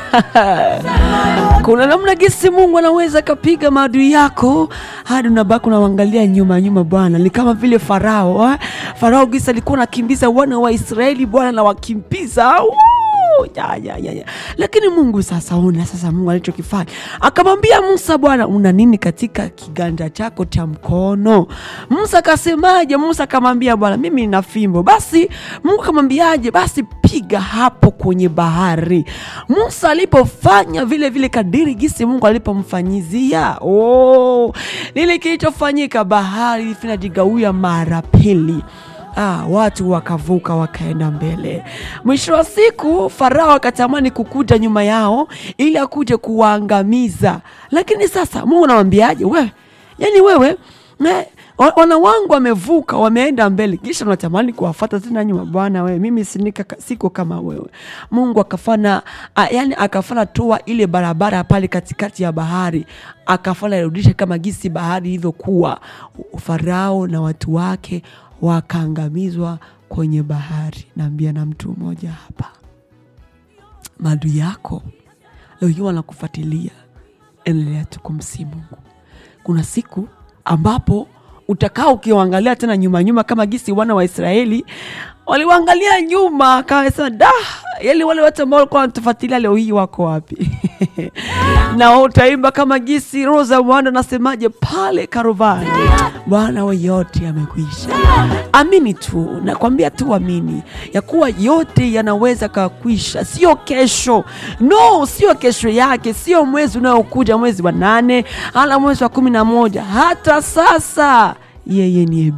kuna namna gisi Mungu anaweza kapiga maadui yako hadi unabaki unaangalia nyuma nyuma. Bwana ni kama vile Farao eh? Farao gisi alikuwa anakimbiza wana wa Israeli, Bwana na wakimbiza ya, ya, ya, ya. Lakini Mungu sasa, ona sasa Mungu alichokifanya akamwambia Musa, Bwana una nini katika kiganja chako cha mkono? Musa akasemaje? Musa akamwambia Bwana, mimi nina fimbo. Basi Mungu akamwambiaje? Basi piga hapo kwenye bahari. Musa alipofanya vile vile kadiri gisi Mungu alipomfanyizia, oh, nile kilichofanyika, bahari inajigawia mara pili. Ah, watu wakavuka wakaenda mbele. Mwisho wa siku Farao akatamani kukuja nyuma yao ili akuje kuwaangamiza, lakini sasa Mungu anamwambiaje? Wewe yani wewe ne, wana wangu wamevuka wameenda mbele, kisha unatamani kuwafata tena nyuma. Bwana wewe, mimi sinika, siko kama wewe. Mungu akafana yani akafana toa ile barabara pale katikati ya bahari, akafana irudishe kama gisi bahari ilivyokuwa. Farao na watu wake wakaangamizwa kwenye bahari. Naambia na mtu mmoja hapa, maadui yako leo hii wanakufuatilia, endelea tu kumsihi Mungu. Kuna siku ambapo utakaa ukiwaangalia tena nyuma nyuma, kama gisi wana wa Israeli waliwaangalia nyuma, akawasema da, yali wale watu ambao walikuwa wanatufuatilia leo hii wako wapi? na utaimba kama gisi Rosa Mwando nasemaje pale Karuvani, Bwana wa yote yamekwisha. Amini tu, nakwambia tu amini ya kuwa yote yanaweza kakwisha, sio kesho, no, sio kesho yake, sio mwezi unaokuja, mwezi wa nane ala mwezi wa kumi na moja, hata sasa yeye ni